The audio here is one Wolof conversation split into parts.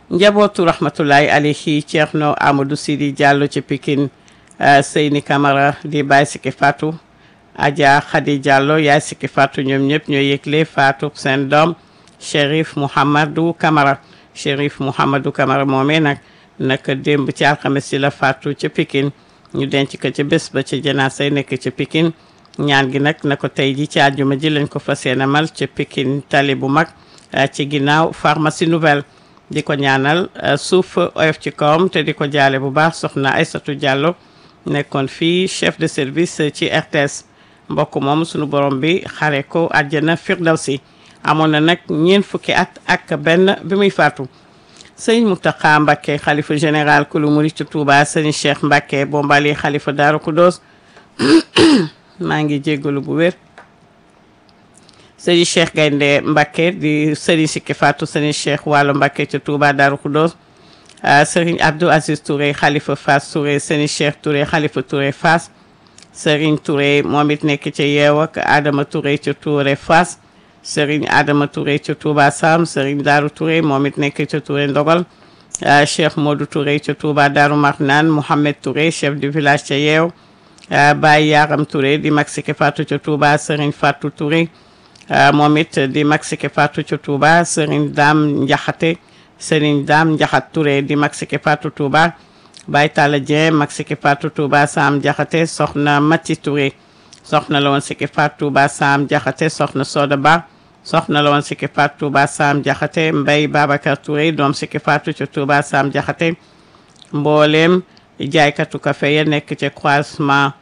njabootu rahmatullahi alayhi Ceerno Amadou Sidi Diallo ci Pikine Seyni Camara di Baye Siki Fatou Adja Khady Diallo yaay Siki Fatou ñoom ñëpp ñoo yëgle Fatou seen doom Chérif Mouhamadou Camara Chérif Mouhamadou Camara moomee nag naka démb ci alxames si la Fatou ca Pikine ñu denc ko ca bés ba ca janaasa yi nekk ca Pikine ñaan gi nag na ko tey ji ci àjjuma ji lañ ko fas yéene mal ca Pikine tali bu mag ci ginnaaw pharmacie nouvelle di ko ñaanal suuf oyof ci kawam te di ko jaale bu baax soxna Aysatu Diallo nekkoon fii chef de service ci RTS mbokk moom sunu borom bi xare ko àjjana firdawsi amoon na nag ñeent fukki at ak benn bi muy faatu sëñ Mountakha Mbacké xalifa général kulu murit ci Touba sëñ Cheikh Mbacké bombali xalifa Daaru Kudos maa ngi jéggalu bu wér sëñ Cheikh Gaynde Mbacké di sëriñ Sikki Fatou sëñ Cheikh Wàllu Mbacké ci Touba Daaru Kudos sëriñ Abdou Aziz Touré xalifa Fass Touré sëñ Cheikh Touré xalifa Touré Fass sëriñ Touré moom it nekk ci yeew ak Adama Touré ci Touré Fass sëriñ Adama Touré ci Touba Sam sëriñ Daaru Touré moom it nekk ci Touré Ndogal Cheikh Modou Touré ci Touba Daaru Marnaan Mohamed Touré chef du village ca yeew Baye Yaram Touré di mag Siki Fatou ci Touba sëriñ Fatou Touré moom it di mag Siki Fatou ci Touba sëriñ Dame Njaxate sëriñ Dame Njaxat Touré di mag Siki Fatou Touba Baye Talla Dieng mag Siki Fatou Touba Sam Jaxate soxna Mati Touré soxna la woon Siki Fatou Touba Sam Jaxate soxna Soda Ba soxna la woon Siki Fatou Touba Sam Jaxate Mbay Babacar Touré doom Siki Fatou ci Touba Sam Jaxate mbooleem jaaykatu kafe ya nekk ca croisement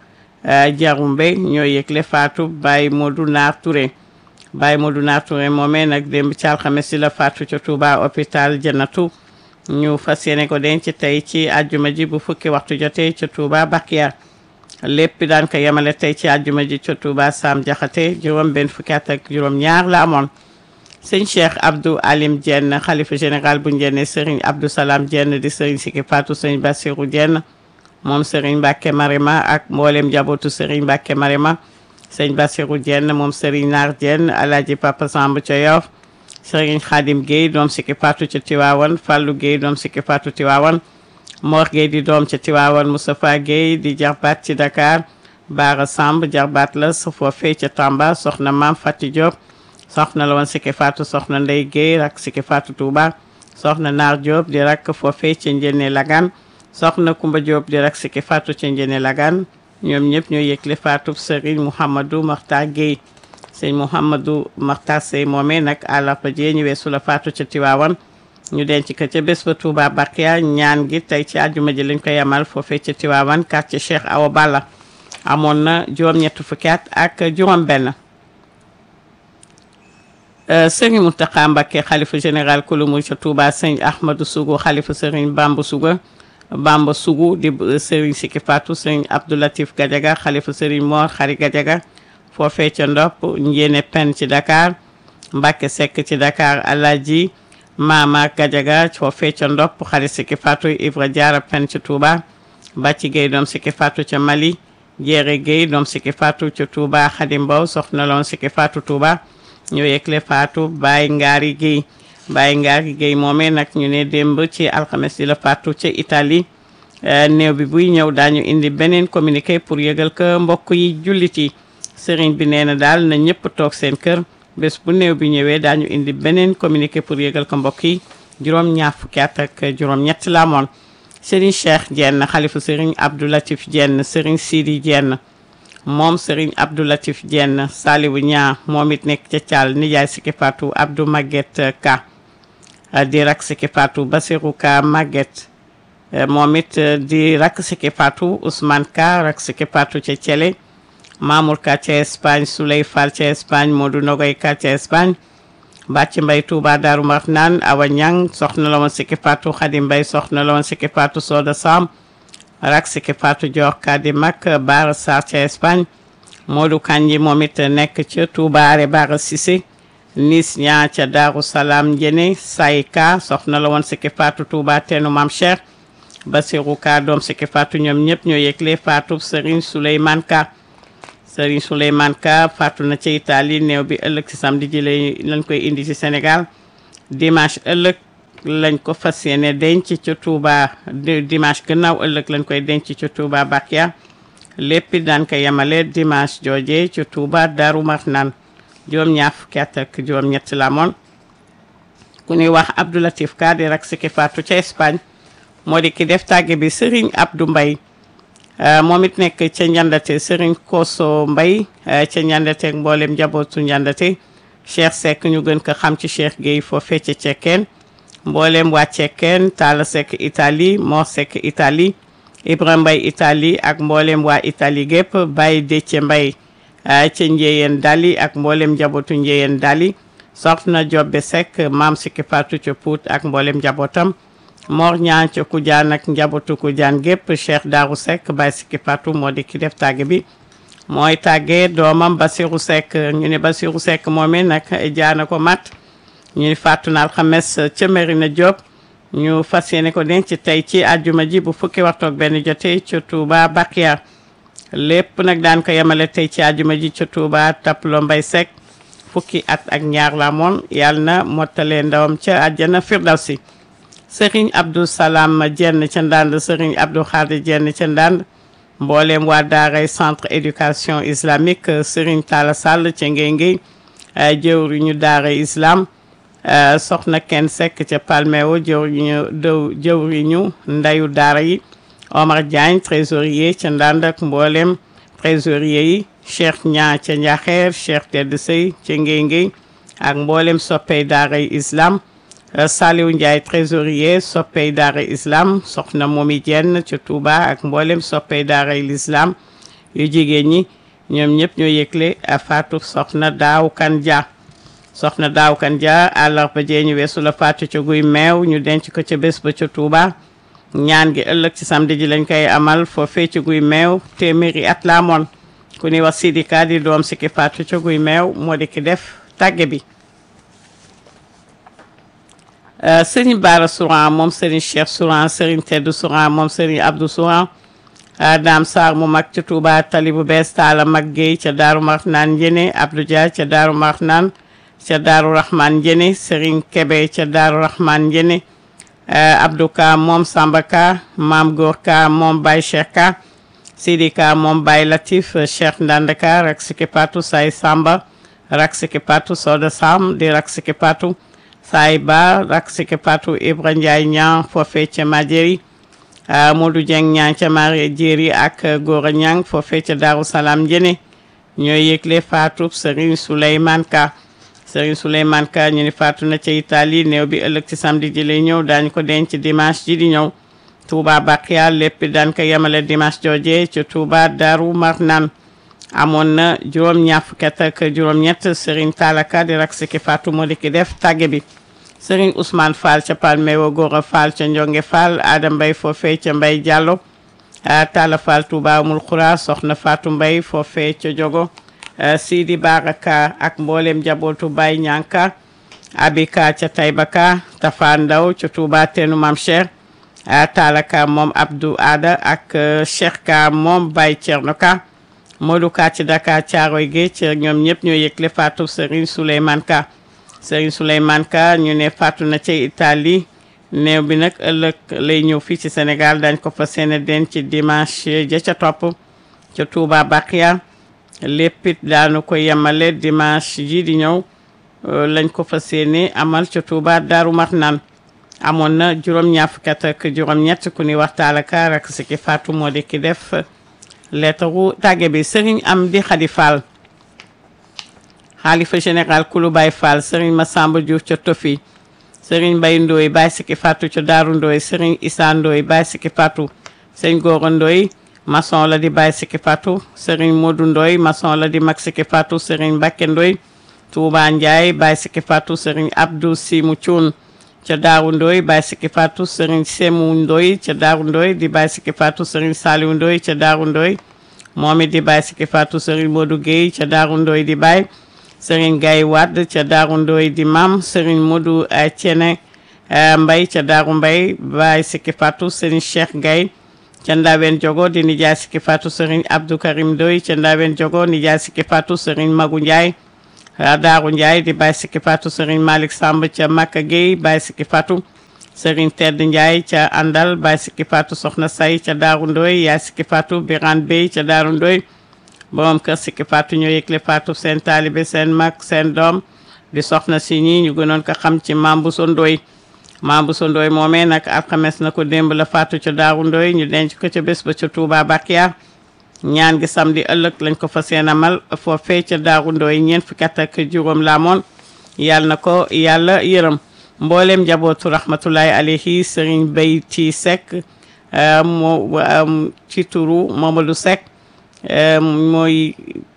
Jarumbe ñoo yëgle Fatou Baye Modou Naar Touré Baye Modou Naar Touré moomee nag démb ci alxames si la Fatou ca Touba hôpital Jannatu ñu fas yéene ko denc tey ci àjjuma ji bu fukki waxtu jotee ca Touba Bakiya lépp daan ko yemale tey ci àjjuma ji ca Touba Sam Jaxate juróom benn fukki at ak juróom ñaar la amoon sëñ Cheikh Abdou Alim Dieng xalifa général bu Ndiéné Serigne Abdou Salam Dieng di Serigne Siki Fatou sëñ Bassirou Dieng moom Serigne Mbacke Marema ak mboolem jabootu Serigne Mbacke Marema sëñ Bassirou Dieng moom Serigne Naar Dieng Alaaji Papa Samb ca Yoff Serigne Khadim Gueye doom Siki Fatou ca Tiwaawan Fallou Gueye doom Siki Fatou Tiwaawan Mor Gueye di doom ca Tiwaawan Moustapha Gueye di jarbaat ci Dakar Baara Samb jarbaat la su foofee ca Tamba soxna Maam Fati Diop soxna la woon Siki Fatou soxna Ndey Gueye rak Siki Fatou Touba soxna Naar Diop di rak foofee ca Njéene Lagan soxna Kumba Diop di rak Siki Fatou ca Njéene Lagan ñoom ñëpp ñoo yëgle Fatou Serigne Mouhamadou Makhtar Gueye sëñ Mouhamadou Makhtar Sey moomee nag àllarba jee ñu weesu la Fatou ca Tiwaawan ñu denc ko ca bés ba Touba Bakia ñaan gi tey ci àjjuma ji lañ ko yamal foofee ca Tiwaawan quartier Cheikh Awa Balla amoon na juróom-ñett fukki at ak juróom-benn. Serigne Mountakha Mbacké xalifa général kulumu ca Touba sëñ Ahmadou Sougou xalifa Serigne Bamba Souga Bamba Sougou di Serigne Siki Fatou sëñ Abdoulatif Gadiaga xalifa Serigne Mor Xari Gadiaga foofee ca Ndop Njéene Pen ci Dakar Mbacké Seck ci Dakar Alaji Mama Gadiaga foofee ca Ndop xari Siki Fatou Ibra Diarra Pen ci Touba Bàcci Gueye doom Siki Fatou ca Mali Jéere Gueye doom Siki Fatou ca Touba Xadim Mbow soxna loon Siki Fatou Touba ñoo yëgle Fatou Baye Ngari Gueye Baye Ngari Gueye moomee nag ñu ne démb ci alxames di la Fatou ca Italie néew bi buy ñëw daañu indi beneen communiqué pour yëgal ko mbokk yi jullit yi sëriñ bi nee na daal na ñëpp toog seen kër bés bu néew bi ñëwee daañu indi beneen communiqué pour yëgal ko mbokk yi juróom ñaar fukki at ak juróom ñett la amoon sëriñ Cheikh Dieng xalifu sëriñ Abdou Latif Dieng sëriñ Sidi Dieng moom sëriñ Abdou Latif Dieng Saliwu ñaa moom it nekk ca Thial nijaay Siki Fatou Abdou Maguette Ka di rak Siki Fatou Basirou Ka Maguette moom it di rak Siki Fatou Ousmane Ka rak Siki Fatou ca Thielé Mamour Ka ca Espagne Souley Fall ca Espagne Modou Nogoy Ka ca Espagne Bàcc Mbay Touba Daaru Marnaan Awa Ñang soxna la woon Siki Fatou Xadim Mbay soxna la woon Siki Fatou Soda Sam rak Siki Fatou Dior Ka di mag Baara Sarr ca Espagne Modou Kanji moom it nekk ca Touba Are Baara Cissé Nis ñaa ca Daaru Salaam Njene Say Ka soxna la woon Siki Fatou Touba teenu Mam Cheikh Basirou Ka doom Siki Fatou ñoom ñëpp ñoo yëgle Fatou Serigne Souleymane Ka Serigne Souleymane Ka faatu na ci Italie néew bi ëllëg ci samedi ji lañ lañ koy indi ci Sénégal dimanche ëllëg lañ ko fas yéene denc ci Touba dimanche gannaaw ëllëg lañ koy denc ci Touba Bakia lépp daan ko yemale dimanche jooje ci Touba Darou Marnane juróom-ñaar fukki at ak juróom-ñett la moon ku ñuy wax Abdou Latif Ka di rak siki faatu ca Espagne moo di ki def tàgge bi Serigne Abdou Mbaye moom it nekk ca njandate Serigne Koso Mbaye ca njandate ak mboolem njabootu njandate Cheikh Seck ñu gën ko xam ci Cheikh Gueye foofee ca Cekkeen mboolem waa Cekkeen Talla Seck Italie Mor Seck Italie Ibrahima Mbaye Italie ak mboolem waa Italie gépp Baye Déthié Mbaye ca Njéyeen Dali ak mboolem njabootu Njéyeen Dali soxna Jobbe Seck maam Sikki Fatou ca Pout ak mboolem njabootam Mor ñaan ca Kujaan ak njabootu Kujaan gépp Cheikh Darou Seck Baye Sikki Fatou moo di ki def tàgge bi mooy tàggee doomam Basirou Seck ñu ne Basirou Seck moomee nag jaana ko mat ñu fàttu na alxames ca Merina Diop ñu fas yéene ko denc tey ci àjjuma ji bu fukki waxtu ak benn jotee ca Touba Bakia lépp nag daan ko yemale tey ci àjjuma ji ca Touba Taplo Mbay Seck fukki at ak ñaar la moon yàlla na mottalee ndawam ca àjjana Firdawsi Serigne Abdou Salam Jenn ca Ndande Serigne Abdou Khadir Jenn ca Ndande mboolem waa daaray centre éducation islamique Serigne Talla Sall ca Ngéngéy jëwriñu daara islam soxna kenn sekk ca Palmeo jëwriñu dëw jëwriñu ndayu daara yi Omar Diagne trésorier ca Ndande ak mboolem trésorier yi Cheikh Ñaa ca Njaxeer Cheikh Tedd Sey ca Ngéngéy ak mboolem soppey daaray islam Saliou Ndiaye trésorier soppey daara islam soxna Momi Jenn ca Touba ak mboolem soppey daaray l'islam yu jigéen ñi ñoom ñëpp ñoo yëgle faatu soxna daaw kan dia soxna daaw kan dia àllarba jee ñu weesu la faatu ca guy meew ñu denc ko ca bés ba ca Touba ñaan gi ëllëg ci samedi ji lañ koy amal foofee ca guy meew téeméeri at la amoon ku ni wax sidika di doom si ki faatu ca guy meew moo di ki def tàgge bi sëriñ Baara Souran moom sëriñ Cheikh Souran sëriñ Tedd Souran moom sëriñ Abdou Souran Dame Sarr mu mag ca Touba tali bu bees taala mag Guèye ca Daaru Marnaan Njene Abdou Dia ca Daaru Marnaan ca Daaru Rahman Njene sëriñ Kebe ca Daaru Rahman Njene Abdou Ka moom Samba Ka Maam Góor Ka moom Baye Cheikh Ka Sidi Ka moom Baye Latif Cheikh Ndande Ka rak siki patu Say Samba rak siki patu Soda Sam di rak siki patu saay ba rak siki patu Ibra Ndiaye ñang foofee ca Majeri Modou Dieng ñang ca Mari Jéeri ak Gora ñang foofee ca Daaru Salaam Njene ñooy yëgle faatu Serigne Souleymane Ka Serigne Souleymane Ka ñu ni faatu na ca Italie néew bi ëllëg ci samedi ji lay ñëw daañu ko denc dimanche ji di ñëw Touba Bakia lépp daan ko yemale dimanche jooje ca Touba Daaru Marnaan amoon na juróom ñaar fukki at ak juróom-ñett Serigne Talaka di rak siki faatu moo di ki def tàgge bi Serigne Ousmane Fall ca Palmewo Gora Fall ca Njonge Fall Adam Mbay foofee ca Mbay Diallo Talla Fall Touba Amul Xura soxna Fatou Mbay foofee ca Jogo Sidi Baraka ak mboolem njabootu Baye Ñanka Abika ca Taybaka Tafa Ndaw ca Touba teenu Mam Cheikh Talla Ka moom Abdou Ada ak Cheikh Ka moom Baye Thierno Ka Modou Ka ci Dakar Caaroy Géej ñoom ñëpp ñoo yëgle faatu Serigne Souleymane Ka Serigne Souleymane Ka ñu ne faatu na ca Italie néew bi nag ëllëg lay ñëw fii ci Sénégal dañ ko fa seene denc ci dimanche ja ca topp ca Touba Bakia léppit daanu ko yemale dimanche ji di ñëw lañ ko fa seene amal ca Touba Daaru Marnaan amoon na juróom-ñaar fukki at ak juróom-ñett ku ni waxtaala ka rak si ki faatu moo di ki def leetaru tàgge bi sëriñ am di xadi fall xaalifa général kulu bay fall sëriñ Massamba Diouf ca Tofi sëriñ Mbay Ndooy bay siki fatu ca Daaru Ndooy sëriñ Issa Ndooy bay siki fatu sëriñ Gora Ndooy maçon la di bay siki fatu sëriñ Modou Ndooy maçon la di mag siki fatu sëriñ Mbakke Ndooy Touba Ndiaye bay siki fatu sëriñ Abdou Simu Cuun ca Daaru Ndooy bay siki fatu sëriñ Semu Ndooy ca Daaru Ndooy di bay siki fatu sëriñ Saliou Ndooy ca Daaru Ndooy moom it di bay siki fatu sëriñ Modou Guèye ca Daaru Ndooy di bay sëriñ Gaye Wade ca Daaru Ndooy di mam sëriñ Modou Cene Mbay ca Daaru Mbay bay siki fatu sëriñ Cheikh Gaye ca Ndawen Jogo di nijaay siki fatu sëriñ Abdou Karim Ndooy ca Ndawen Jogo nijaay siki fatu sëriñ Magu Ndiaye Daaru Ndiaye di bay siki fatu sëriñ Malick Samb ca Makka Gueye bay siki fatu Serigne Tedd Ndiaye ca Andal Baye Sikki Fatou Soxna Say ca Daaru Ndoy yaay Sikki Fatou Birane Bey ca Daaru Ndoy borom kër Sikki Fatou ñoo yëgle Fatou seen taalibe seen mag seen doom di soxna si ñi ñu gënoon ko xam ci Mame Bousso Ndoye Mame Bousso Ndoye moomee nag alxames na ko démb la Fatou ca Daaru Ndoy ñu denc ko ca bés ba ca Touba Bakia ñaan gi samedi ëllëg lañ ko fa seen amal foofee ca Daaru Ndoy ñeent fukki at ak juróom la amoon yàlla na ko yàlla yërëm mboolem njabootu rahmatullahi alayhi Serigne Beyti Seck moo ci turu Mamadou Seck mooy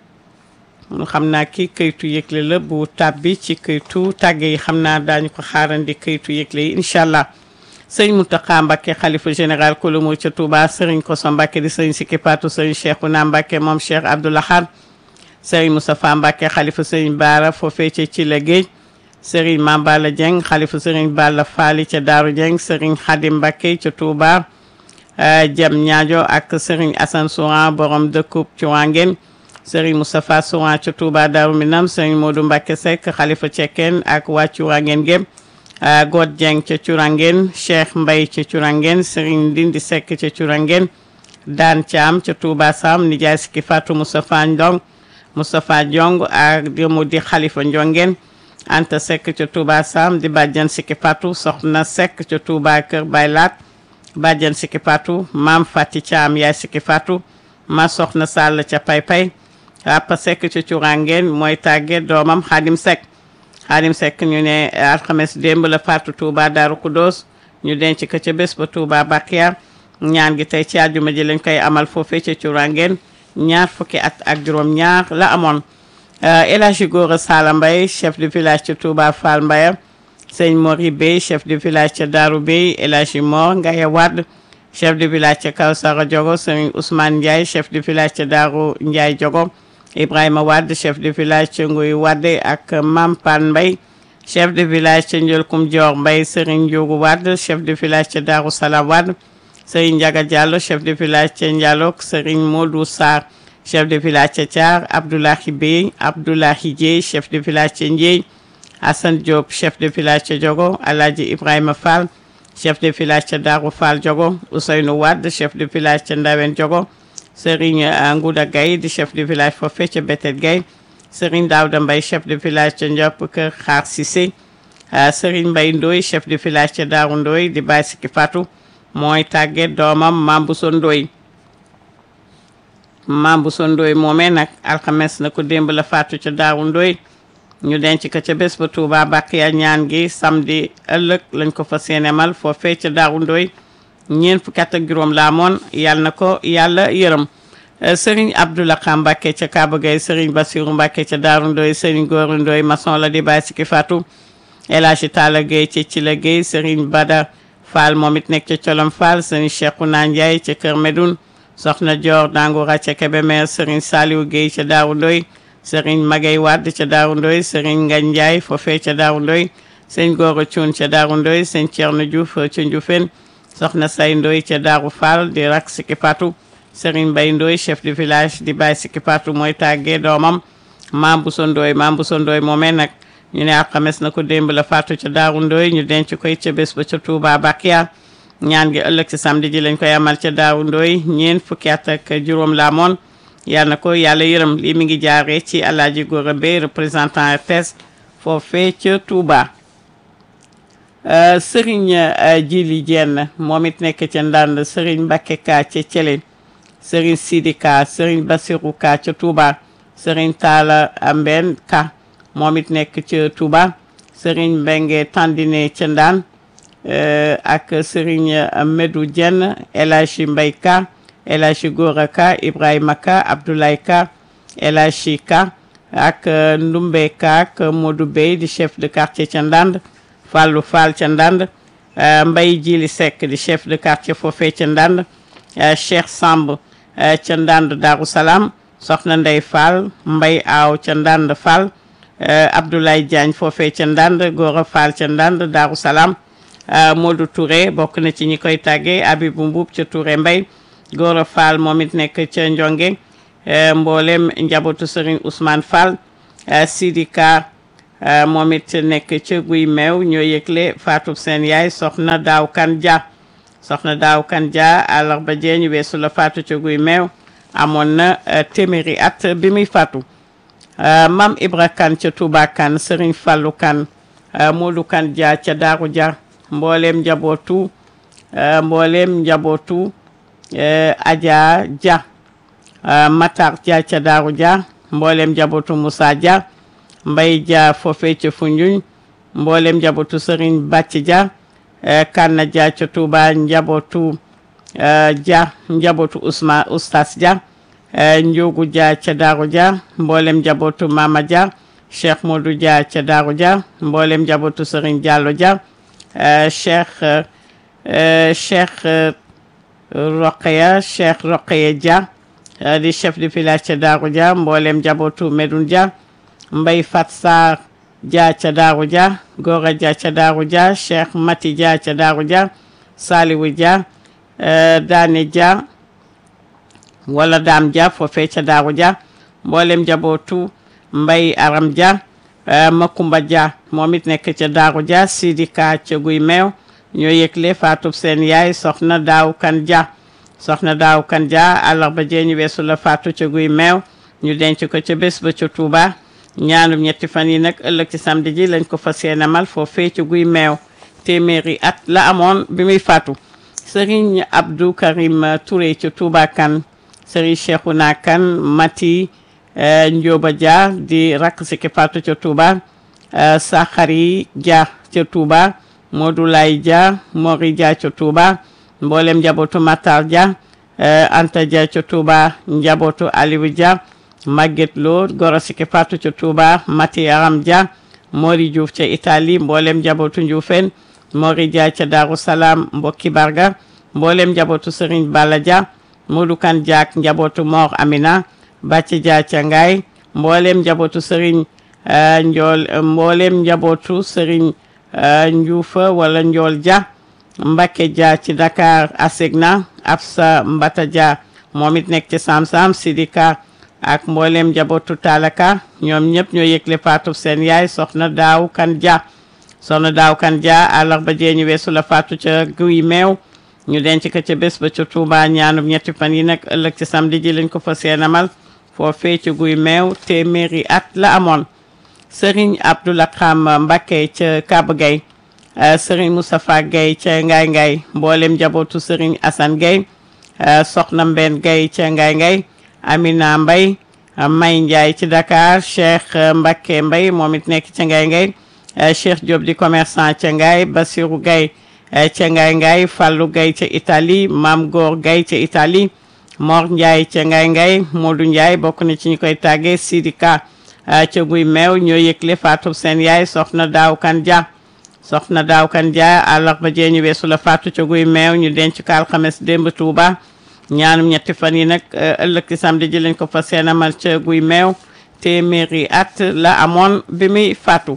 xam naa ki këytu yëgle la bu tàbbi ci këytu tàgge yi xam naa daañu ko xaarandi këytu yëgle yi incha allah sëñ Mountakha Mbacké xalifa général kulumu ca Touba sëriñ Koso Mbacké di sëriñ Sikki Fatou sëriñ Cheikhouna Mbacké moom Cheikh Abdou Lahad sëriñ Moustapha Mbacké xalifa sëriñ Baara foofee ca ci la géej sëriñ Mambala Dieng xalifa sëriñ Balla Faali ca Daaru Dieng sëriñ Khadim Mbacké ca Touba jam ñaajo ak sëriñ Assane Souran borom dëkkub ci Wangen sëriñ Moustapha Souran ca Touba Daaru Minam sëriñ Modou Mbacké Seck xalifa cekkeen ak waa ci Wangen gém God Dieng ca Curangen Cheikh Mbay ca Curangen Serigne Ndindi Seck ca Curangen Daan Caam ca Touba Sam nijaay Sikki Fatou Moustapha Ndong Moustapha Diong ak mu di Xalifa Ndiongen Anta Seck ca Touba Sam di bàjjan Sikki Fatou Soxna Seck ca Touba Kër Baylaat bàjjan Sikki Fatou Maam Fati Caam yaay Sikki Fatou ma Soxna Sall ca Pay Pay Papa Seck ca Curangen mooy tàgge doomam Xaadim Seck Xaadim Seck ñu ne alxames démb la faatu Touba Daaru Kudos ñu denc ko ca bés ba Touba Bakia ñaan gi tey ci àjjuma ji lañ koy amal foofee ca Curangen ñaar fukki at ak juróom ñaar la amoon El Hadji Gora Sala Mbaye chef de village ca Touba Fall Mbaye sëñ Mori Bey chef de village ca Daaru Bey El Hadji Mor Ngaye Wade chef de village ca Kawsara Diogo sëñ Ousmane Ndiaye chef de village ca Daaru Ndiaye Diogo Ibrahima Wade chef de village ca Nguy Wade ak Mampan Mbay chef de village ca Njolkum Dior Mbay Serigne Ndiogu Wade chef de village ca Darou Salam Wade Serigne Ndiaga Diallo chef de village ca Ndialok Serigne Modou Sarr chef de village ca Thiar Abdoulahi Bey Abdoulahi Dieye chef de village ca Ndieye Assane Diop chef de village ca Diogo Alhaji Ibrahima Fall chef de village ca Darou Fall Diogo Ousseynou Wade chef de village ca Ndawen Diogo Serigne Ngouda Gaye di chef de village foofee ca Betet Gaye Serigne Daouda Mbaye chef de village ca Ndiop Kër Xaar Cissé Serigne Mbaye Ndoye chef de village ca Daaru Ndoye di Baye Sikki Fatou mooy tàgge doomam Mame Bousso Ndoye Mame Bousso Ndoye moomee nag alxames na ko démb la faatu ca Daaru Ndoye ñu denc ko ca bés ba Touba Bakiya ñaan gi samedi ëllëg lañ ko fa seenemal foofee ca Daaru Ndoye ñeent fukki at ak juróom la amoon yàlla na ko yàlla yërëm sëriñ Abdoulaye Mbacke ca Kaba Gueye sëriñ Bassirou Mbacke ca Daaru Ndoye sëriñ Góoru Ndoye maçon la di Baye Sikki Fatou El Hadji Talla Gueye ca Cila Gueye sëriñ Bada Fall moom it nekk ca Colom Fall sëriñ Cheikhouna Ndiaye ca Kër Medoun soxna Dior Dangoura ca Kébémer sëriñ Saliou Gueye ca Daaru Ndoye sëriñ Magay Wade ca Daaru Ndoye sëriñ Ngagne Ndiaye foofee ca Daaru Ndoye sëriñ Gora Thioune ca Daaru Ndoye sëriñ Thierno Diouf ca Ndioufène soxna say ndoy ca daaru fall di rak Sikki Fatou Serigne Mbaye Ndoy chef de village di Baye Sikki Fatou mooy tàggee doomam Mame Bousso Ndoy Mame Bousso Ndoy moomee nag ñu ne alxames na ko démb la faatu ca daaru Ndoy ñu denc koy ca bés ba ca Touba Bakia ñaan gi ëllëg ci samedi ji lañ koy amal ca daaru Ndoy ñeen fukki at ak juróom la amoon yal na ko yàlla yërëm lii mi ngi jaaree ci Alaaji Gora Bey représentant RTS foofee ca Touba Serigne Jili Jenn moom it nekk ca Ndand Serigne Mbakke Ka ca Thielé Serigne Sidi Ka Serigne Bassirou Ka ca Touba Serigne Talla Mben Ka moom it nekk ca Touba Serigne Mbenge Tandine ca Ndaan ak Serigne Medou Jenn El Hadji Mbay Ka El Hadji Gora Ka Ibrahima Ka Abdoulaye Ka El Hadji Ka ak Ndumbe Ka ak Modou Bey di chef de quartier ca Ndand Fallou Fall ca Ndand Mbay Jili Seck di chef de quartier foofee ca Ndand Cheikh Samb ca Ndand Darou Salam Soxna Ndey Fall Mbay Aaw ca Ndand Fall Abdoulaye Diagne foofee ca Ndand Gora Fall ca Ndand Darou Salam Modou Touré bokk na ci ñi koy tàggee Abibou Mbuub ca Touré Mbay Gora Fall moom it nekk ca Njonge mboolem njabootu Serigne Ousmane Fall Sidi Ka moom it nekk ca guy meew ñoo yëgle faatu seen yaay soxna daaw kan ja soxna daaw kan ja àllarba jee ñu weesu la faatu ca guy meew amoon na téeméeri at bi muy faatu mam ibra kan ca Touba kan sëriñ fallu kan moodu kan ja ca daaru ja mbooleem njabootu mbooleem njabootu aja ja matar ja ca daaru ja mbooleem njabootu Moussa ja mbay ja foofe ca Foundiougne mbooleem njabootu sëriñ bàcc ja kanna ja ca Touba njabootu ja njabootu Ousma Oustas ja njogu ja ca daaru ja mbooleem njabootu Mama ja Cheikh Modou ja ca daaru ja mbooleem njabootu sëriñ Diallo ja Cheikh Cheikh Roqeya Cheikh Roqeya Dia di chef de village ca Daaru Dia mboolem njabootu Medoune Dia Mbay Fat Sarr Dia ca Daaru Dia Gora Dia ca Daaru Dia Cheikh Mati Dia ca Daaru Dia Saliwu Dia Daane Dia wala Daam Dia foofee ca Daaru Dia mboolem njabootu Mbay Aram Dia Makumba Dia moom it nekk ca Daaru Dia Sidika ca Guy Meew ñoo yëgle faatub seen yaay soxna daaw kan ja soxna daaw kan ja àllarba jee ñu weesu la faatu ca guy meew ñu denc ko ca bés ba ca Touba ñaanum ñetti fan yi nag ëllëg ci samedi ji lañ ko fas yéene amal foofee ca guy meew téeméeri at la amoon bi muy faatu Serigne Abdou Karim Touré ca Touba kan Serigne Cheikhouna kan Mati Ndioba Dia di rakk si ki faatu ca Touba Saxari Dia ca Touba Modou Lay Dia Mori Dia ca Touba mboolem njabootu Matar Dia Anta Dia ca Touba njabootu Aliou Dia Maguette Lo goro siki Fatou ca Touba Mati Aram Dia Mori Diouf ca Italie mboolem njabootu Ndioufène Mori Dia ca Darou Salam mbokki Barga mboolem njabootu Serigne Balla Dia Modou Kan Dia ak njabootu Mor Amina Bàcci Dia ca Ngaay mboolem njabootu Serigne Njool mboolem njabootu Serigne Njuufa wala Njool Dia Mbacke Dia ci Dakar Asegna Absa Mbata Dia moom it nekk ci Sam-Sam Sidika ak mboolem njabootu Talaka ñoom ñëpp ñoo yëgle faatu seen yaay soxna Daaw Kan Dia soxna Daaw Kan Dia àllarba jee ñu weesu la faatu ca guy meew ñu denc ko ca bés ba ca Touba ñaanub ñetti fan yi nag ëllëg ci samedi ji lañ ko fa seenamal foofee ci guy meew téeméeri at la amoon Serigne Abdoulaye Xam Mbacké ca Kaba Gueye Serigne Moustapha Gueye ca Ngaay Ngaay mboolem njabootu Serigne Assane Gueye Soxna Mbène Gueye ca Ngaay Ngaay Amina Mbay May Ndiaye ci Dakar Cheikh Mbacké Mbay moom it nekk ca Ngaay Ngaay Cheikh Diop di commerçant ca Ngaay Basirou Gueye ca Ngaay Ngaay Fallou Gueye ca Italie Mam Góor Gueye ca Italie Mor Ndiaye ca Ngaay Ngaay Modou Ndiaye bokk na ci ñu koy tàggee Sidika ca guy meew ñoo yëgle faatu seen yaay soxna daaw kan dia soxna daaw kan dia àllarba jee ñu weesu la faatu ca guy meew ñu denc ko alxames démb Tuuba ñaanum ñetti fan yi nag ëllëg ci samedi ji lañ ko fa seenamal ca guy meew téeméeri at la amoon bi muy faatu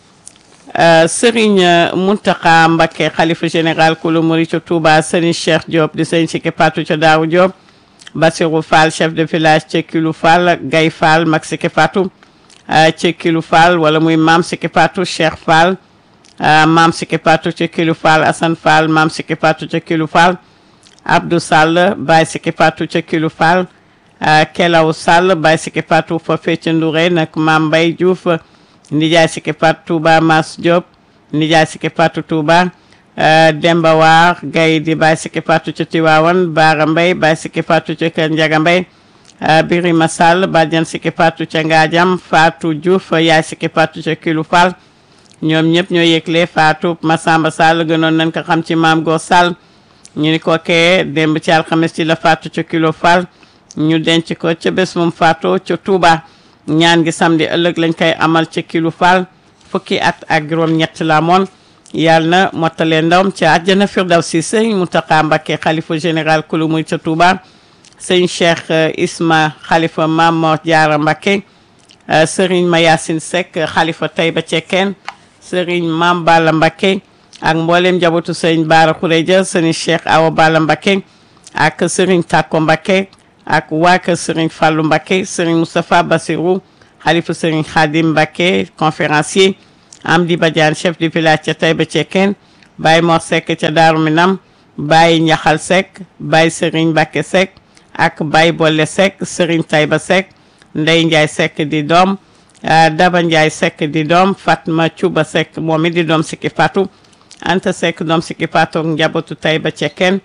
Serigne Mountakha Mbacké xalifa général kulu muri ca Touba Serigne Cheikh Diop di sëñ sikki faatu ca daaw Diop Bassirou Fall chef de village ca Kilu Fall Gay Fall mag sikki faatu ci Kilu Fall wala muy maam Siki Fatou Cheikh Fall maam Siki Fatou ci Kilu Fall Assane Fall maam Siki Fatou ci Kilu Fall Abdou Sall Baye Siki Fatou ci Kilu Fall Kelaw Sall Baye Siki Fatou foofee ci Ndouré nag maam Mbaye Diouf Nijaay Siki Fatou Touba Mas Diop Nijaay Siki Fatou Touba Demba Waar Gaye di Baye Siki Fatou ci Tiwaawan Baara Mbaye Baye Siki Fatou ci Kër Njaga Mbaye Birima Sall bàjjan Siki Fatou ca Ngaajam Fatou Diouf yaay Siki Fatou ca Kilu Fall ñoom ñëpp ñoo yëgle Fatou Massamba Sall gënoon nañ ko xam ci maam Gor Sall ñu ni ko kee démb ci alxames ci la Fatou ca Kilu Fall ñu denc ko ca bés moom Fatou ca Touba ñaan gi samedi ëllëg lañ koy amal ca Kilu Fall fukki at ak juróom ñett la moon yàlla na mottalee ndawam ca àjjana Firdawsi Sëriñ Mountakha Mbacké xalifa général kulu muy ca Touba sëñ Cheikh Isma xalifa Maam Mor Jaara Mbacké sëriñ Mayasin Seck xalifa Tayba Cekkeen sëriñ Maam Balla Mbacké ak mboolem njabootu sëriñ Baara Xureja sëriñ Cheikh Awa Balla Mbacké ak sëriñ Takko Mbacké ak waa kër sëriñ Fallou Mbacké sëriñ Moustapha Bassirou xalifu sëriñ Xaadim Mbàkke conférencier Amdi Badiane chef du village ca Taïba Cekkeen Baye Mor Seck ca Daaru Minam Baye Njaxal Seck Baye sëriñ Mbàkke Seck ak Baye Bolle Seck sëriñ Taïba Seck Ndey Njaay Seck di doom Daba Njaay Seck di doom Fatma Cuba Seck moom it di doom sikki fatu Anta Seck doom sikki fatu njabootu Taïba Cekkeen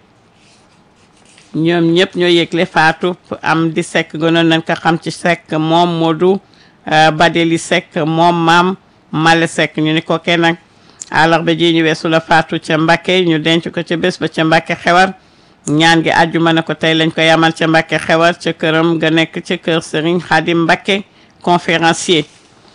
ñoom ñëpp ñoo yëgle faatu am di Seck gënoon nañ ko xam ci Seck moom Modou Badeli Seck moom maam Male Seck ñu ni ko kenn nag àllarba ji ñu weesu la faatu ca Mbàkke ñu denc ko ca bés ba ca Mbàkke xewar ñaan gi àjjuma ne ko tey lañ ko yamal ca Mbàkke xewar ca këram ga nekk ca kër Serigne Khadim Mbàkke conférencier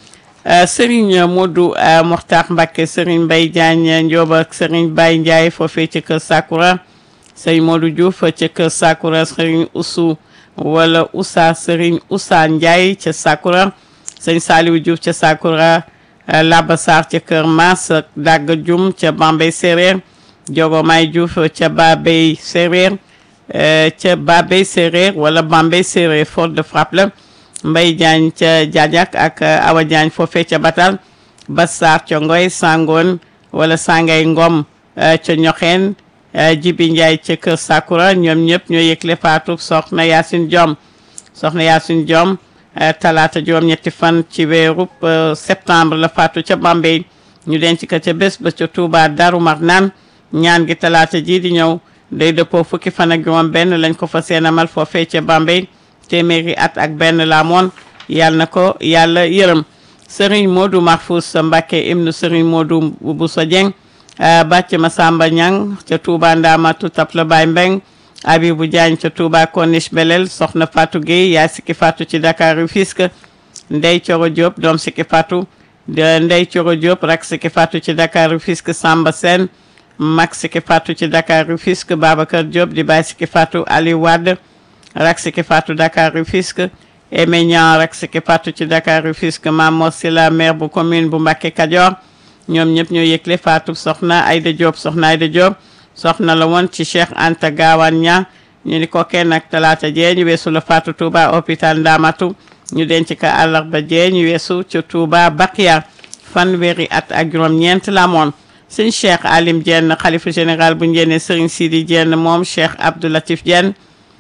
Serigne Modou Mokhtar Mbàkke Serigne Mbaye Diagne Ndioba ak Serigne Baye Ndiaye foofee ca kër Sakura Serigne Modou Diouf ca kër Sakura Serigne Oussou wala Oussa Serigne Oussa Ndiaye ca Sakura Serigne Saliou Diouf ca Sakura Laba Sarr ca kër Mas Dagga Dioum ca Bambey Séréer Diogo May Diouf ca Babey Séréer ca Babey Séréer wala Bambey Séréer faute de frappe la Mbaye Diagne ca Diadiak ak Awa Diagne foofee ca Batal Bassar ca Ngoy Sangoon wala Sangay Ngom ca Ñoxeen Jibi Ndiaye ca kër Sakura ñoom ñëpp ñoo yëgle faatu soxna Yacine Diom soxna Yacine Diom talaata juróom ñetti fan ci weeru septembre la faatu ca Bambey ñu denc ko ca bés ba ca Touba Darou Marnaan ñaan gi talaata ji di ñëw day dëppoo fukki fan ak juróom benn lañ ko fa seenamal foofee ca Bambey téeméeri at ak benn la moon yàlla na ko yàlla yërëm Serigne Modou Mahfous Mbacké ibnu Serigne Modou Bousso Dieng bàcc Masamba Ñang ca Touba Ndamatu Tapla Baye Mbeng Abibou Diagne ca Touba Corniche Belel soxna Fatou Gueye yaay sikki Fatou ci Dakar Rufisque Ndey Coro Diop doom sikki Fatou de Ndey Coro Diop rak sikki Fatou ci Dakar Rufisque Samba Sène mag sikki Fatou ci Dakar Rufisque Babacar Diop di baay sikki Fatou Ali Wade rak sikki Fatou Dakar Rufisque Aimé Niang rak sikki Fatou ci Dakar Rufisque Mamor Sila maire bu commune bu Mbacké Kadior ñoom ñëpp ñoo yëgle Fatou soxna Aïda Diop soxna Aïda Diop soxna la woon ci Cheikh Anta Gawane ña ñu ni ko kenn ak talaata jee ñu weesu la Fatou Touba hôpital Ndamatu ñu denc ka àllarba jee ñu weesu ci Touba Bakiya fanweeri at ak juróom-ñeent la moon sëñ Cheikh Alim Diène xalifa général bu njëne Serigne Sidi Diène moom Cheikh Abdou Latif Diène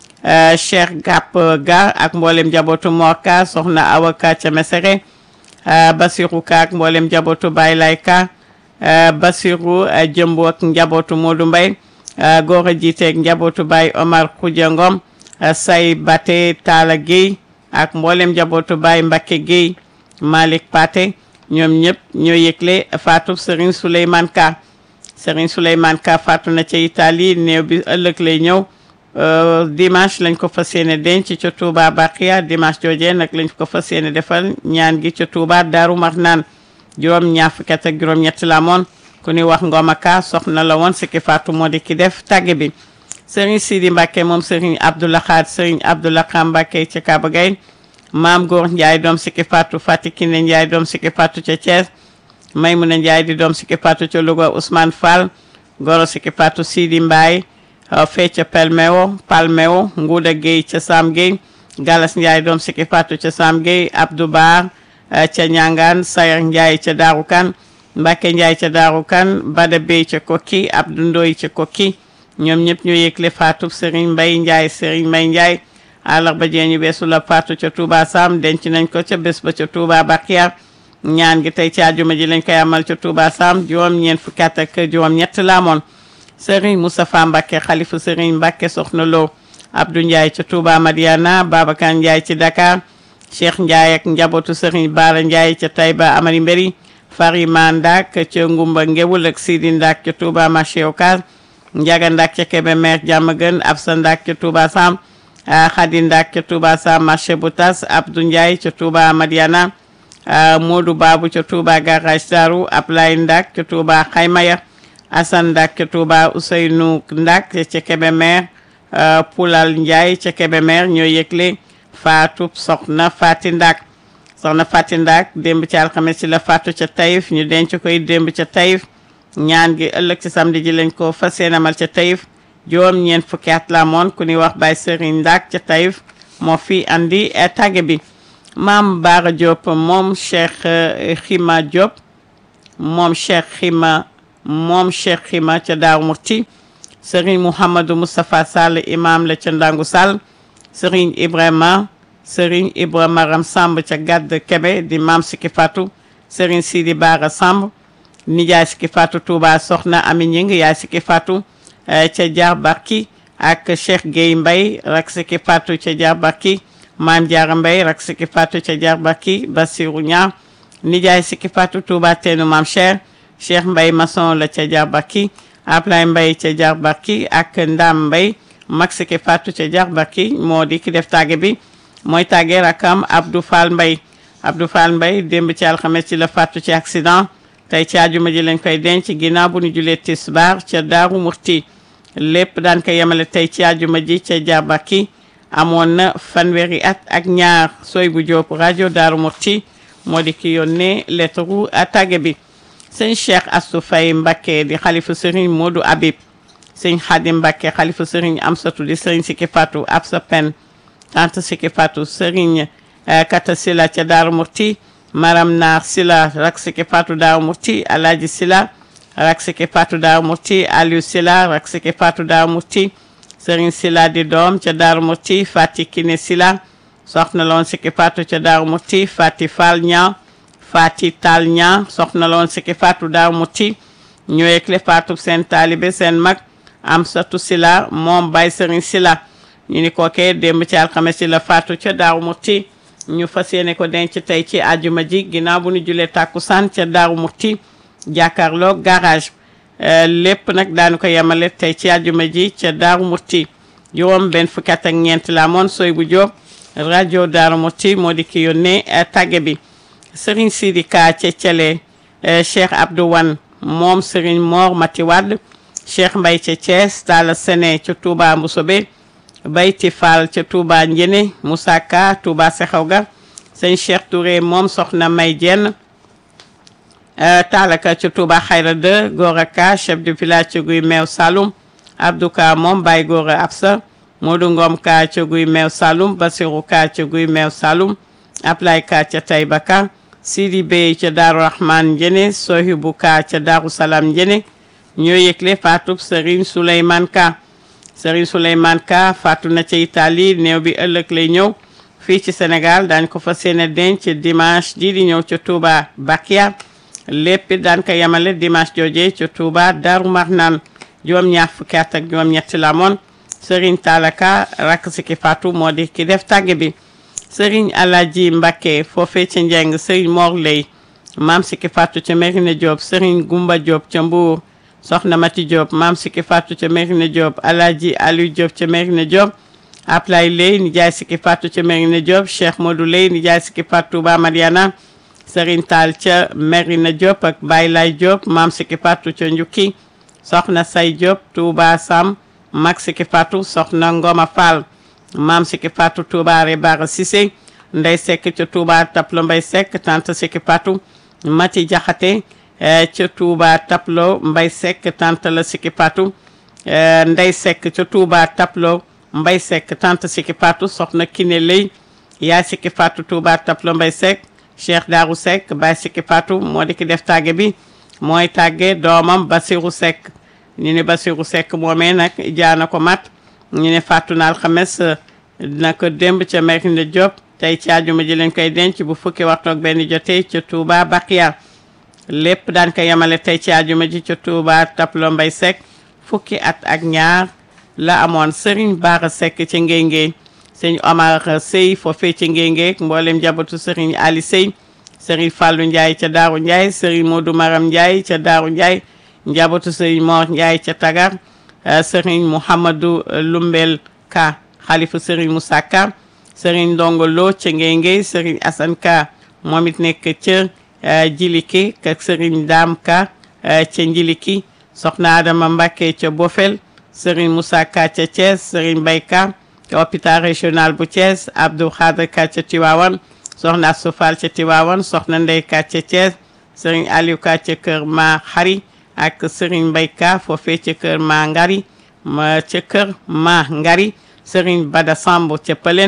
Cheikh Gap Ga ak mboolem njabootu Morka soxna Awa Ka ca Mesere Basirou Ka ak mboolem njabootu Baye Lay Ka Basirou jëmbu ak njabootu Modou Mbaye góor a jiiteeg njabootu Baye Omar Khoudia Ngom say Bate Talla Guèye ak mboolem njabootu Baye Mbacké Guèye Malick Paté ñoom ñëpp ñoo yëgle faatu Serigne Souleymane Ka Serigne Souleymane Ka faatu na ca Italie néew bi ëllëg lay ñëw dimanche lañ ko fas yéene denc ca Touba Baqiya dimanche joojee nag lañ ko fas yéene defal ñaan gi ca Touba Daaru Marnaan juróom ñaar fukki at ak juróom ñett la moon ku ni wax Ngoma Ka soxna la woon sikki faatu moo di ki def tàgge bi Serigne Sidi Mbacke moom Serigne Abdoulaye Khad Serigne Abdoulaye Kham Mbacke ca Kaba Gueye maam Góor Ndiaye doom sikki faatu Fati Kine Ndiaye doom sikki faatu ca Thiès Maymuna Ndiaye di doom sikki faatu ca Louga Ousmane Fall goro sikki faatu Sidi Mbaye fee ca Pelmeo Palmeo Nguuda Gueye ca Sam Gueye Galas Ndiaye doom sikki faatu ca Sam Gueye Abdou Bar ca Ñangaan Sayer Ndiaye ca Daaru Kan Mbacke Ndiaye ca Daaru Kan Bada Bey ca Kokki Abdou Ndoy ca Kokki ñoom ñëpp ñoo yëgle faatu Serigne Mbaye Ndiaye Serigne Mbaye Ndiaye àllarba jee ñu beesu la faatu ca Touba Sam denc nañ ko ca bés ba ca Touba Bakiya ñaan gi tey ci àjjuma ji lañ koy amal ca Touba Sam juróom ñeent fukki at ak juróom ñett la amoon Serigne Moustapha Mbacke xalifu Serigne Mbacke soxna Lo Abdou Ndiaye ca Touba Madiana Babacar Ndiaye ci Dakar Cheikh Ndiaye ak njabootu Serigne Bara Ndiaye ca Taïba Amari Mbéri Farima Ndak ca Ngumba Ngewul ak Sidi Ndak ca Touba marché Ocass Ndiaga Ndak ca Kébémer Diamaguène Absa Ndak ca Touba Sam Khady Ndak ca Touba Sam marché bu tas Abdou Ndiaye ca Touba Madiana Modou Babou ca Touba garage Darou Ablaye Ndak ca Touba Xaymaya Assane Ndak ca Touba Ousseynou Ndak ca Kébémer Poulal Ndiaye ca Kébémer ñoo yëgle faatu soxna Fati Ndak soxna Fati Ndak démb ci alxames ci la faatu ca Taïf ñu denc koy démb ca Taïf ñaan gi ëllëg ci samedi ji lañ ko fas yéene amal ca Taïf juróom ñeent fukki at la moon ku ñuy wax Baye Serigne Ndak ca Taïf moo fi andi tàgge bi maam Baara Diop moom Cheikh Xima Diop moom Cheikh Xima moom Cheikh Xima ca Daaru Murti Serigne Mouhamadou Moustapha Sall imam la ca Ndangu Sall Serigne Ibrahima Serigne Ibrahima Ram Samb ca Gadd Kebe di maam Siki Fatou Serigne Sidi Bara Samb nijaay Siki Fatou Touba Soxna Ami Ñing yaay Siki Fatou ca Jaar Barki ak Cheikh Gueye Mbaye rak Siki Fatou ca Jaar Barki Maam Jaara Mbaye rak Siki Fatou ca Jaar Barki Bassirou Ñaar nijaay Siki Fatou Touba teenu Maam Cheikh Cheikh Mbaye maçon la ca Jaar Barki Ablaye Mbaye ca Jaar Barki ak Ndam Mbaye mag Siki Fatou ca Jaar Barki moo di ki def tàgge bi mooy tàggee rakam Abdou Fall Mbaye Abdou Fall Mbaye démb ci alxames ci la faatu ci accident tey ci àjjuma ji lañ koy denc ginnaaw bu ñu julee tisbaar ca Daaru Murti lépp daan ko yemale tey ci àjjuma ji ca Jabaki amoon na fanweeri at ak ñaar sooy bu Jóob rajo Daaru Murti moo di ki yónnee lettre tàgge bi sëñ Cheikh Astou Faye Mbacké di xalifa sëriñ Modou Habib sëñ Xadim Mbacké xalifa sëriñ Amsatu di sëriñ Siki Fatou Absa Pen tante Siki Fatou sëriñ Kata Sila ca Daaru Murti Maram Naar Sila rak Siki Fatou Daaru Murti Alaaji Sila rak Siki Fatou Daaru Murti Aliou Sila rak Siki Fatou Daaru Murti sëriñ Sila di doom ca Daaru Murti Fati Kine Sila soxna loon Siki Fatou ca Daaru Murti Fati Fall Ñaa Fati Tal Ñaa soxna loon Siki Fatou Daaru Murti ñu yëgle Fatou seen taalibe seen mag Amsatu Sila moom bay sëriñ Sila ñu ni kookee démb ci alxames ci la faatu ca Daaru Murti ñu fas yéene ko denc tey ci àjjuma ji ginnaaw bu ñu julee tàkkusaan ca Daaru Murti jàkkaarloo garage lépp nag daanu ko yemale tey ci àjjuma ji ca Daaru Murti juróom benn fukki at ak ñeent la amoon sooy bu jóob rajo Daaru Murti moo di ki yónnee tàgge bi Serigne Sidi Ka ca Thielé Cheikh Abdou Wan moom Serigne Mor Mati Wade Cheikh Mbaye ca Thiès Talla Sene ca Touba Mboussobé Bayti Fall ca Touba Njene Moussa Ka Touba Sexawga sëñ Cheikh Touré moom soxna May Jenn Taalaka ca Touba Xayra 2 Gora Ka chef de village ca Guy Meew Saloum Abdou Ka moom Baye Gora Absa Modou Ngom Ka ca Guy Meew Saloum Basirou Ka ca Guy Meew Saloum Ablay Ka ca Tayba Ka Sidi Bey ca Daaru Rahman Njene Sohibu Ka ca Daaru Salaam Njene ñoo yëgle faatub Serigne Souleymane Ka Serigne Souleymane Ka faatu na ca Italie néew bi ëllëg lay ñëw fii ci Sénégal daañ ko fas yéene denc dimanche ji di ñëw ca Touba Bakia lépp daan ko yemale dimanche jooje ca Touba Darou Marnaan juróom-ñaar fukki at ak juróom-ñetti la moon Serigne Talaka rakk si ki faatu moo di ki def tàgge bi Serigne Alaji Mbacké foofee ca Njeng Serigne Mor Lay maam si ki faatu ca Merina Diop Serigne Gumba Diop ca Mbour soxna Mati Diop maam Siki Fatou ca Merina Diop Alaaji Aliou Diop ca Merina Diop Ablay Lay nijaay Siki Fatou ca Merina Diop Cheikh Modou Lay nijaay Siki Fatou Touba Mariana Serigne Tall ca Merina Diop ak Baye Lay Diop maam Siki Fatou ca Njukki soxna Say Diop Touba Sam mag Siki Fatou soxna Ngoma Fall maam Siki Fatou Touba Rebara Cissé Ndey Seck ca Touba Taplo Mbay Seck tante Siki Fatou Mati Jaxate ca Touba Taplo Mbay Seck tante la Siki Fatou Ndey Seck ca Touba Taplo Mbay Seck tante Siki Fatou soxna Kiné Lay yaay Siki Fatou Touba Taplo Mbay Seck Cheikh Darou Seck Baay Siki Fatou moo di ki def tàgge bi mooy tàgge doomam Basirou Seck ñu ne Basirou Seck moomee nag jaana ko mat ñu ne fàttu na alxames dina ko démb ca Merina Diop tey ci àjjuma ji lañ koy denc bu fukki waxtu ak benn jotee ca Touba Bakiya lépp daan ko yemale tey ci àjjuma ji ca Touba Taplo Mbay Seck fukki at ak ñaar la amoon Serigne Bara Seck ca Ngéngé sëñ Omar Sey foofee ca Ngéngé mboolem jabatu Serigne Ali Sey Serigne Fallou Ndiaye ca Daaru Ndiaye Serigne Modou Maram Ndiaye ca Daaru Ndiaye njabootu Serigne Mor Ndiaye ca Tagar Serigne Mouhamadou Lumbel Ka xalifa Serigne Moussa Ka Serigne Ndongo Lo ca Ngéngé Serigne Assane Ka moom it nekk ca Jiliki ak Serigne Dame Ka ca Njiliki soxna Adama Mbacké ca Bofel Serigne Moussa Ka ca Thiès Serigne Mbaye Ka ca hôpital régional bu Thiès Abdou Khadre Ka ca Tivaouane soxna Soufal ca Tivaouane soxna Ndey Ka ca Thiès Serigne Aliou Ka ca kër Ma Xari ak Serigne Mbaye Ka foofee ca kër Ma Ngari ma ca kër Ma Ngari Serigne Bada Samb ca Pëlen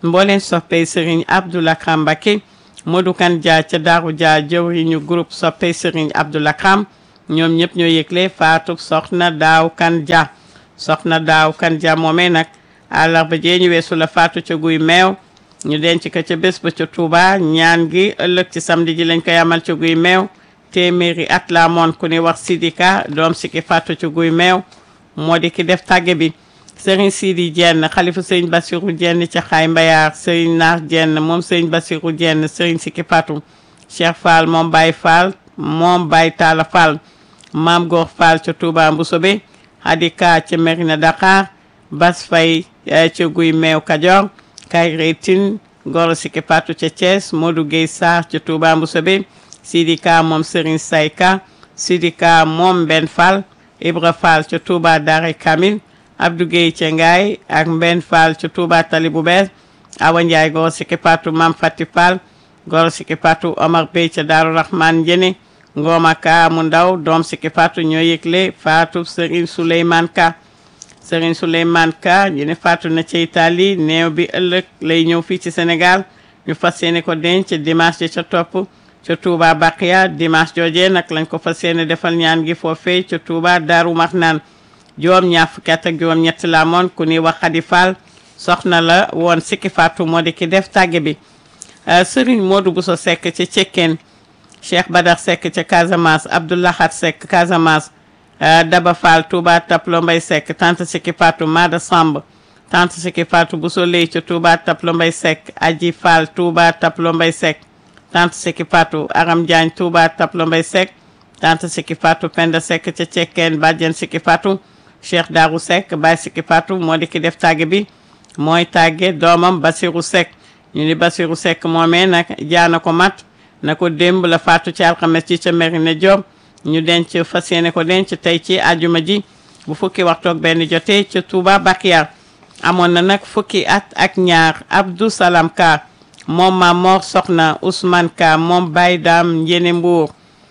mbooleen soppey Serigne Abdou Lakram Mbacké Modou Kan Dia ca Daaru Dia jëwriñu groupe soppey Serigne Abdou Lakram ñoom ñëpp ñoo yëgle faatu soxna daaw kan Dia soxna daaw kan Dia moomee nag àllarba jee ñu weesu la faatu ca guy meew ñu denc ko ca bés ba ca Touba ñaan gi ëllëg ci samedi ji lañ koy amal ca guy meew téeméeri at la moon ku ni wax Sidika doom si ki faatu ca guy meew moo di ki def tàgge bi sëriñ Sidi Jenn xalifa sëriñ Basiru Jenn ca xaay mbayaar sëriñ Naar Jenn moom sëriñ Basiru Jenn sëriñ si ki faatu Cheikh Fall moom Baye Fall moom Baye Talla Fall maam Góor Fall ca Touba Mbusobe Hadika ca Merina Dakar Bas Fay ca guy meew Kajoor Kayre Tine Goro Siki Fatou ca Thiès Modou Gueye Sarr ca Touba Mboussobé Sidika moom Serigne Sayka Sidika moom Ben Fall Ibra Fall ca Touba Dare Kamil Abdou Gueye ca Ngaay ak Mben Fall ca Touba Tali bu bees Awa Ndiaye Goro Siki Fatou Mam Fati Fall Goro Siki Fatou Omar Bey ca Daaru Rahman Njene Ngoma Ka mu ndaw doom Siki Fatou ñoo yëgle Fatou Serigne Souleymane Ka Serigne Souleymane Ka ñu ne faatu na ci Italie néew bi ëllëg lay ñëw fii ci Sénégal ñu fas yéene ko denc dimanche ca topp ca Touba Baqiya dimanche joojee nag lañ ko fas yéene defal ñaan gi foofee ca Touba Daaru Marnaan juróom ñaar fukki at ak juróom ñett la moon ku ni wax Xadi Fall soxna la woon sikki faatu moo di ki def tàgge bi Serigne Modou Bousso Seck ca Cekkeen Cheikh Badar Seck ca Casamance Abdoulahat Seck Casamance Daba Fall Touba Taplo Mbay Seck tante Siki Fatou Mada Samb tante Siki Fatou Bousso Ley ca Touba Taplo Mbay Seck Aji Fall Touba Taplo Mbay Seck tante Siki Fatou Aram Diagne Touba Taplo Mbay Seck tante Siki Fatou Penda Seck ca Cekkeen Badiane Siki Fatou Cheikh Darou Seck Baye Siki Fatou moo di ki def tàgge bi mooy tàgge doomam Basirou Seck ñu ni Basirou Seck moomee nag jaana ko mat na ko démb la faatu ci alxames ci ca Merina Diop ñu denc fas yéene ko denc tey ci àjjuma ji bu fukki waxtu ak benn jotee ca Touba Bakiya amoon na nag fukki at ak ñaar Abdou Salam Ka moom ma Mor Soxna Ousmane Ka moom Baye Dam Njene Mbour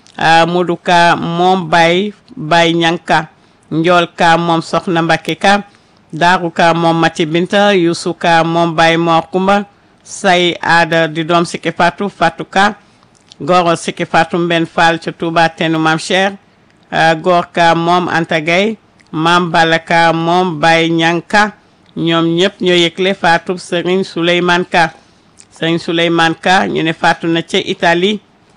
Modou Ka moom Baye Baye Ñanka Njool Ka moom Soxna Mbakke Ka Daaru Ka moom Mati Binta Youssou Ka moom Baye Mor Kumba Say Aada di doom Siki Fatou Fatou Ka Goro Siki Fatou Mben Fall ca Touba Tenu Mam Cheikh Gor Ka moom Anta Gaye Mam Bala Ka moom Baye Ñanka ñoom ñëpp ñoo yëgle Fatou Serigne Souleymane Ka Serigne Souleymane Ka ñu ne faatu na ca Italie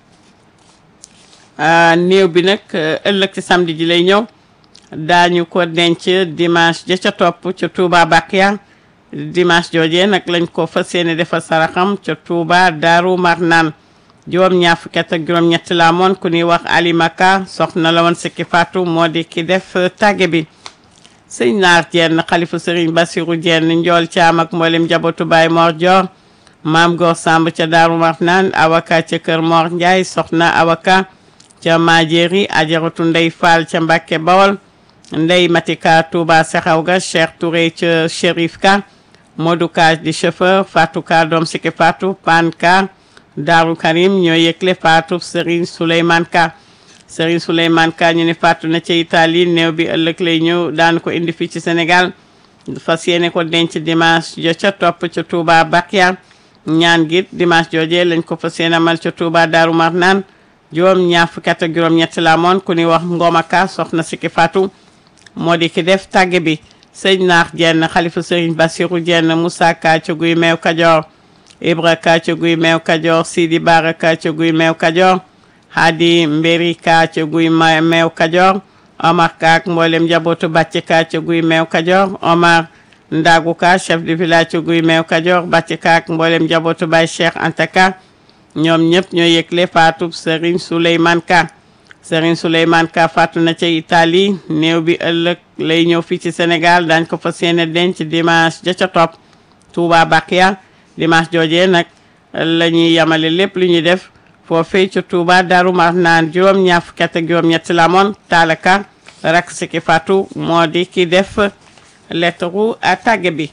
néew bi nag ëllëg ci samedi ji lay ñëw daañu ko denc dimanche ja ca topp ca Touba Bakiya dimanche joojee nag lañ ko fas yéene defal saraxam ca Touba Daaru Marnaan juróom ñaar fukki at ak juróom ñett la amoon ku ñuy wax alimaka soxna la woon sikki faatu moo di ki def tàgge bi sëñ naar jenn xalifa sëriñ basiru jenn njool caam ak mboolem jabootu baay moor joor maam goor samb ca daaru marnaan awaka ca kër moor njaay soxna awaka ca maajeeri ajaratu ndey faal ca mbàkke bawol ndey matika touba sexaw ga cheikh touré ca shérif ka modou ka di chauffeur fatou ka doom sikki faatu pan ka Daaru Karim ñoo yëgle faatu Serigne Souleymane Ka Serigne Souleymane Ka ñu ne faatu na ca Italie néew bi ëllëg lay ñëw daan ko indi fii ci Sénégal fas yéene ko denc dimanche jo ca topp ca Touba Bakiya ñaan gi dimanche joojee lañ ko fas yéene amal ca Touba Daaru Marnaan juróom ñaar fukki at ak juróom ñett la moon ku ni wax Ngoma Ka soxna Siki Fatou moo di ki def tàgge bi sëñ naax jenn xalifa Serigne Bassirou jenn Moussa Ka ca guy meew Kajoor Ibra Ka ca guy meew Kajoor Sidi Bara Ka ca guy meew Kajoor Hadi Mberi Ka ca guy meew Kajoor Omar Ka ak mboolem njabootu Bàcc Ka ca guy meew Kajoor Omar Ndagu Ka chef de village ca guy meew Kajoor Bàcc Ka ak mboolem njabootu Baay Cheikh Anta Ka ñoom ñëpp ñoo yëgle faatu Serigne Souleymane Ka Serigne Souleymane Ka faatu na ca Italie néew bi ëllëg lay ñëw fii ci Sénégal daañ ko fas yéene denc dimanche ja ca topp Touba Bakiya dimanche joojee nag la ñuy yamale lépp lu ñuy def foofee ca Touba Daaru Marnaan juróom ñaar fukki at ak juróom ñetti la moon taalaka rak siki faatu moo di ki def lettre a tàgge bi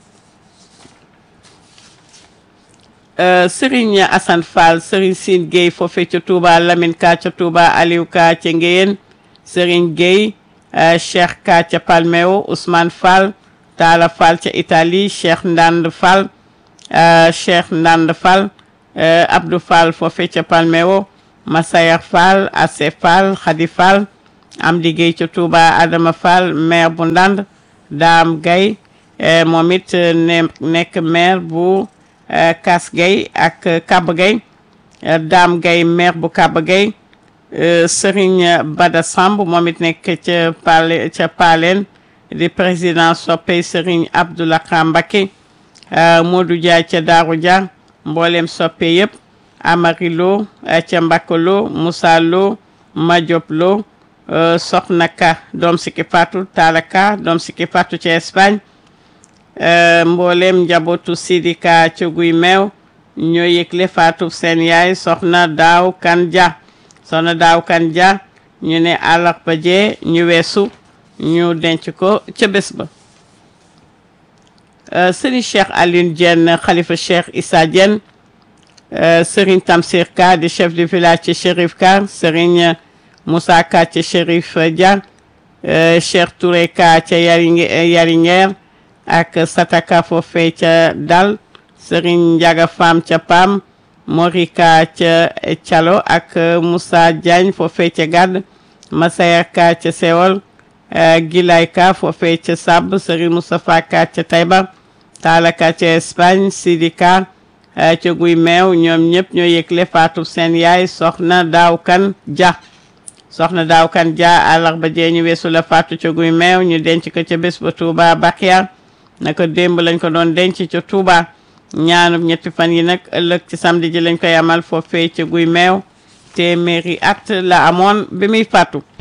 Serigne Assane Fall Serigne Sine Gueye foofee ca Touba Lamine Ka ca Touba Aliou Ka ca Ngéyeen Serigne Gueye Cheikh Ka ca Palmeo Ousmane Fall Talla Fall ca Italie Cheikh Ndand Fall Cheikh Ndand Fall Abdou Fall foofe ca Palmeo Massayer Fall Ase Fall Khady Fall am liggéey ca Touba Adama Fall maire bu Ndand Daam Gay moom it ne nekk maire bu Kas Gay ak Kaba Gay Daam Gay maire bu Kaba Gay Serigne Bada Samb moom it nekk ca Pale ca Paleen di président soppey Serigne Abdoulaye Mbacké Modou Dia ca Daaru Dia mboolem soppe yëpp Amari Lo ca Mbakka Lo Moussa Lo Madiop Lo Soxna Ka doom sikki Fatou Talla Ka doom sikki Fatou ca Espagne mboolem njabootu Sidi Ka ca Guy Meew ñoo yëgle Fatou seen yaay Soxna Daaw Kan Dia Soxna Daaw Kan Dia ñu ne àllarba jee ñu weesu ñu denc ko ca bés ba Serigne Cheikh Alioune Diène xalifa Cheikh Issa Diène Serigne Tamsir Ka di chef de village ci Chérif Ka Serigne Moussa Ka ca Chérif Dia Cheikh Touré Ka ca Yariñeer ak Sataka foofee ca Dal Serigne Ndiaga Fam ca Pam Mori Ka ca Thialo ak Moussa Diagne foofee ca Gàdd Masaya Ka ca Sewol Gilay Ka foofee ca Sab Serigne Moustapha Ka ca Taïba Talla Ka ca Espagne Sidi Ka ca Guy Meew ñoom ñëpp ñoo yëgle faatu seen yaay soxna Daaw Kan Dia soxna Daaw Kan Dia àllarba jee ñu weesu la faatu ca Guy Meew ñu denc ko ca bés ba Touba Bakhia naka démb lañ ko doon denc ca Touba ñaanub ñetti fan yi nag ëllëg ci samedi ji lañ koy amal foofee ca Guy Meew téeméeri at la amoon bi muy faatu